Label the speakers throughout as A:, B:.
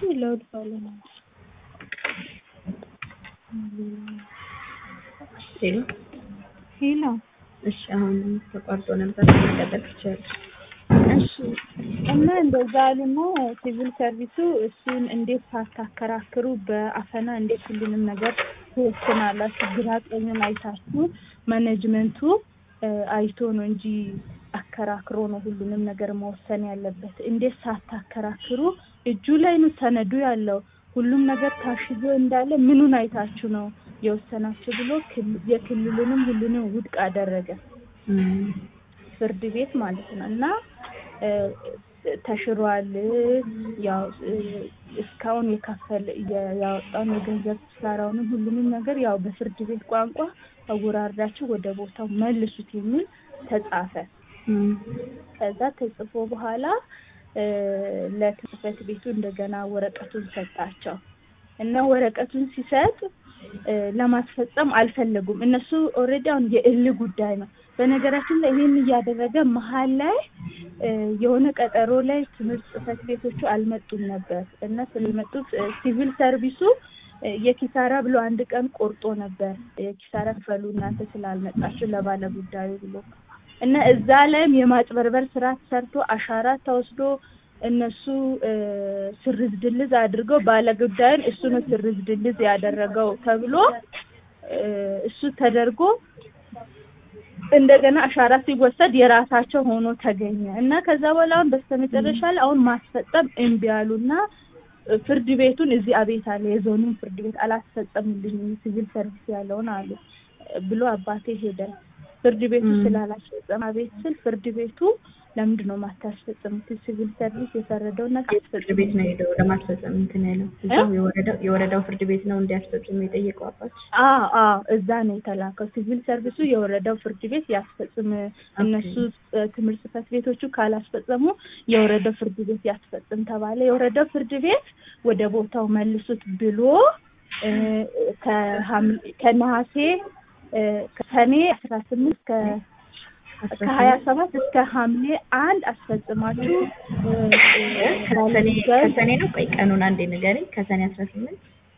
A: ለውድ ባለ ነው።
B: ሄሎ
A: ሄሎ
B: እሺ፣ አሁን ተቋርጦ ነበር መቀጠል ትችላለሽ።
A: እሺ እና እንደዛ አሉና ሲቪል ሰርቪሱ እሱን እንዴት ሳታከራክሩ በአፈና እንዴት ሁሉንም ነገር ትወስናላችሁ? ግራ ቀኙን አይታችሁ ማኔጅመንቱ አይቶ ነው እንጂ አከራክሮ ነው ሁሉንም ነገር መወሰን ያለበት። እንዴት ሳታከራክሩ እጁ ላይ ነው ሰነዱ ያለው ሁሉም ነገር ታሽጎ እንዳለ ምኑን አይታችሁ ነው የወሰናችሁ ብሎ የክልሉንም ሁሉንም ውድቅ አደረገ ፍርድ ቤት ማለት ነው እና ተሽሯል። ያው እስካሁን የከፈል ያወጣውን የገንዘብ ኪሳራውንም ሁሉንም ነገር ያው በፍርድ ቤት ቋንቋ አወራርዳችሁ ወደ ቦታው መልሱት የሚል ተጻፈ። ከዛ ተጽፎ በኋላ ለጽህፈት ቤቱ እንደገና ወረቀቱን ሰጣቸው እና ወረቀቱን ሲሰጥ ለማስፈጸም አልፈለጉም። እነሱ ኦልሬዲ አሁን የእል ጉዳይ ነው። በነገራችን ላይ ይህን እያደረገ መሀል ላይ የሆነ ቀጠሮ ላይ ትምህርት ጽህፈት ቤቶቹ አልመጡም ነበር እና ስለመጡት ሲቪል ሰርቪሱ የኪሳራ ብሎ አንድ ቀን ቆርጦ ነበር። የኪሳራ ክፈሉ እናንተ ስላልመጣችሁ ለባለ ጉዳዩ ብሎ እና እዛ ላይም የማጭበርበር ስራ ተሰርቶ አሻራ ተወስዶ እነሱ ስርዝ ድልዝ አድርገው ባለጉዳዩን እሱ ነው ስርዝ ድልዝ ያደረገው ተብሎ እሱ ተደርጎ እንደገና አሻራ ሲወሰድ የራሳቸው ሆኖ ተገኘ እና ከዛ በኋላ አሁን በስተመጨረሻ ላይ አሁን ማስፈጸም እምቢ አሉና ፍርድ ቤቱን እዚህ አቤት አለ የዞኑን ፍርድ ቤት አላስፈጸምልኝም ሲቪል ሰርቪስ ያለውን አሉ ብሎ አባቴ ሄደ። ፍርድ ቤቱ ስላላስፈጸመ አቤት ስል ፍርድ ቤቱ ለምንድን ነው ማታስፈጽሙት? ሲቪል ሰርቪስ የፈረደው ነገር
B: ፍርድ ቤት ነው ሄደው ለማስፈጸም እንትን ያለው እዛው የወረዳው የወረዳው ፍርድ ቤት ነው እንዲያስፈጽሙ የጠየቀው አባት።
A: አዎ አዎ፣ እዛ ነው የተላከው። ሲቪል ሰርቪሱ የወረዳው ፍርድ ቤት ያስፈጽም፣ እነሱ ትምህርት ጽህፈት ቤቶቹ ካላስፈጸሙ የወረዳው ፍርድ ቤት ያስፈጽም ተባለ። የወረዳው ፍርድ ቤት ወደ ቦታው መልሱት ብሎ ከነሐሴ ከሰኔ አስራ ስምንት ከሀያ ሰባት እስከ ሐምሌ አንድ አስፈጽማችሁ
B: ከሰኔ ነው። ቆይ ቀኑን አንዴ ንገረኝ። ከሰኔ አስራ ስምንት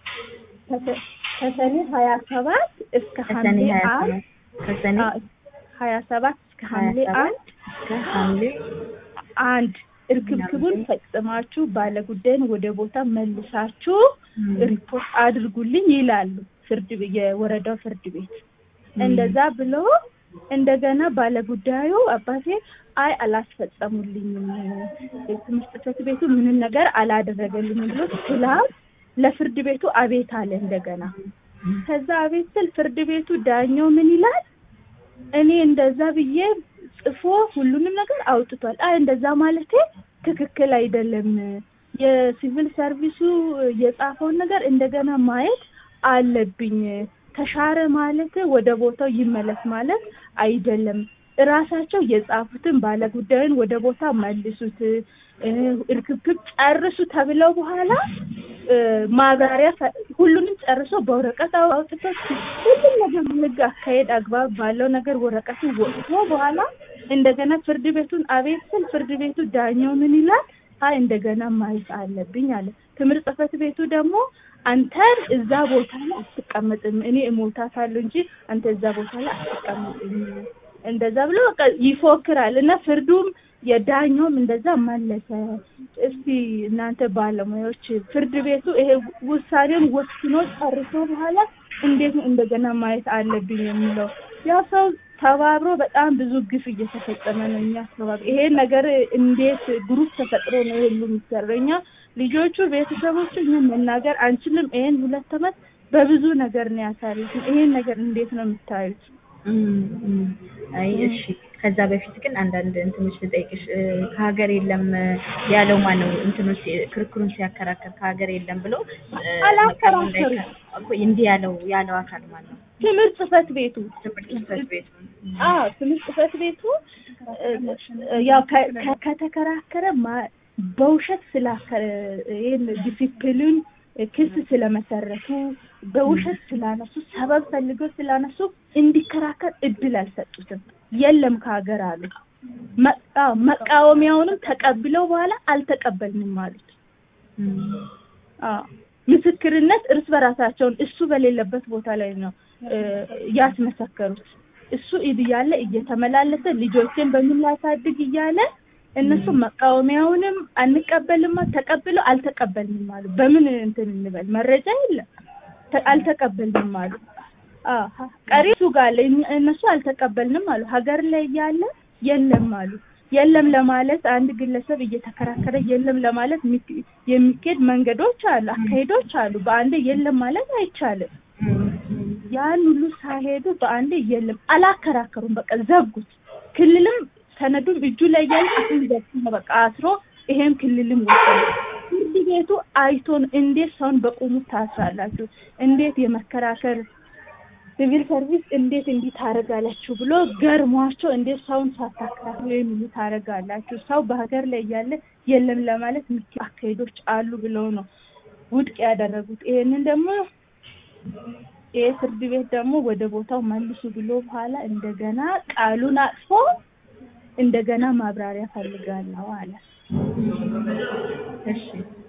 A: ከሰኔ ሀያ ሰባት እስከ ሐምሌ አንድ
B: ከሰኔ
A: ሀያ ሰባት እስከ ሐምሌ አንድ
B: እስከ ሐምሌ
A: አንድ እርክብክቡን ፈጽማችሁ ባለጉዳይን ወደ ቦታ መልሳችሁ ሪፖርት አድርጉልኝ ይላሉ ፍርድ የወረዳው ፍርድ ቤት እንደዛ ብሎ እንደገና ባለጉዳዩ አባቴ አይ አላስፈጸሙልኝም፣ ትምህርት ጽህፈት ቤቱ ምንም ነገር አላደረገልኝም ብሎ ትላንት ለፍርድ ቤቱ አቤት አለ እንደገና። ከዛ አቤት ስል ፍርድ ቤቱ ዳኛው ምን ይላል? እኔ እንደዛ ብዬ ጽፎ ሁሉንም ነገር አውጥቷል። አይ እንደዛ ማለቴ ትክክል አይደለም። የሲቪል ሰርቪሱ የጻፈውን ነገር እንደገና ማየት አለብኝ ተሻረ ማለት ወደ ቦታው ይመለስ ማለት አይደለም። እራሳቸው የጻፉትን ባለጉዳዩን ወደ ቦታ መልሱት፣ እርክብክብ ጨርሱ ተብለው በኋላ ማብራሪያ ሁሉንም ጨርሶ በወረቀት አውጥቶ ሁሉም ነገር ህግ አካሄድ አግባብ ባለው ነገር ወረቀቱ ወጥቶ በኋላ እንደገና ፍርድ ቤቱን አቤት ስል ፍርድ ቤቱ ዳኛው ምን ይላል? አይ እንደገና ማየት አለብኝ አለ። ትምህርት ጽህፈት ቤቱ ደግሞ አንተን እዛ ቦታ ላይ አትቀመጥም፣ እኔ እሞታታለሁ እንጂ አንተ እዛ ቦታ ላይ አትቀመጥም፣ እንደዛ ብሎ በቃ ይፎክራል እና ፍርዱም የዳኛውም እንደዛ መለሰ። እስቲ እናንተ ባለሙያዎች ፍርድ ቤቱ ይሄ ውሳኔውን ወስኖ ጨርሶ በኋላ እንዴት ነው እንደገና ማየት አለብኝ የሚለው ያው ሰው ተባብሮ በጣም ብዙ ግፍ እየተፈጸመ ነው። እኛ አካባቢ ይሄ ነገር እንዴት ግሩፕ ተፈጥሮ ነው ሁሉ የሚሰራው? እኛ ልጆቹ ቤተሰቦቹ እኛን መናገር አንችልም። ይሄን ሁለት ዓመት በብዙ ነገር ነው ያሳለፍን። ይሄን ነገር እንዴት ነው የምታዩት?
B: አይ እሺ፣ ከዛ በፊት ግን አንዳንድ እንትኖች ልጠይቅሽ። ከሀገር የለም ያለው ማን ነው? እንትኖች ክርክሩን ሲያከራከር ከሀገር የለም ብሎ
A: አላከራከሩም።
B: እንዲህ ያለው ያለው አካል ማን ነው?
A: ትምህርት ጽህፈት ቤቱ
B: ትምህርት ጽህፈት ቤቱ
A: አዎ ትምህርት ጽህፈት ቤቱ ያው ከተከራከረ በውሸት ስላከረ ይሄን ዲሲፕሊን ክስ ስለመሰረቱ በውሸት ስላነሱ ሰበብ ፈልገው ስላነሱ እንዲከራከር እድል አልሰጡትም። የለም ከሀገር አሉ። መቃወሚያውንም ተቀብለው በኋላ አልተቀበልንም አሉት። አዎ ምስክርነት እርስ በራሳቸውን እሱ በሌለበት ቦታ ላይ ነው እ ያስመሰከሩት። እሱ እያለ እየተመላለሰ ልጆችን በምን ላሳድግ እያለ እነሱ መቃወሚያውንም አንቀበልም ተቀብለው አልተቀበልንም አሉ። በምን እንትን እንበል መረጃ የለም ተ- አልተቀበልንም አሉ። አሀ ቀሪ እሱ ጋር አለ። እኛ- እነሱ አልተቀበልንም አሉ። ሀገር ላይ እያለ የለም አሉ። የለም ለማለት አንድ ግለሰብ እየተከራከረ የለም ለማለት የሚክ- የሚኬድ መንገዶች አሉ፣ አካሄዶች አሉ። በአንዴ የለም ማለት አይቻልም። ያን ሁሉ ሳይሄዱ በአንዴ የለም አላከራከሩም። በቃ ዘጉት። ክልልም ሰነዱም እጁ ላይ ያለ አሁን ዘግቶ ነው በቃ አስሮ ይሄም ክልልም ወሰነ። ፍርድ ቤቱ አይቶን እንዴት ሰውን በቁሙ ታስራላችሁ? እንዴት የመከራከር ሲቪል ሰርቪስ እንዴት እንዲህ ታደርጋላችሁ ብሎ ገርሟቸው እንዴት ሰውን ሳታከራክሩ የሚሉ ታደርጋላችሁ? ሰው በሀገር ላይ እያለ የለም ለማለት ምቹ አካሄዶች አሉ ብለው ነው ውድቅ ያደረጉት። ይሄንን ደግሞ ይሄ ፍርድ ቤት ደግሞ ወደ ቦታው መልሱ ብሎ በኋላ እንደገና ቃሉን አጥፎ እንደገና ማብራሪያ ፈልጋለሁ አለ።
B: እሺ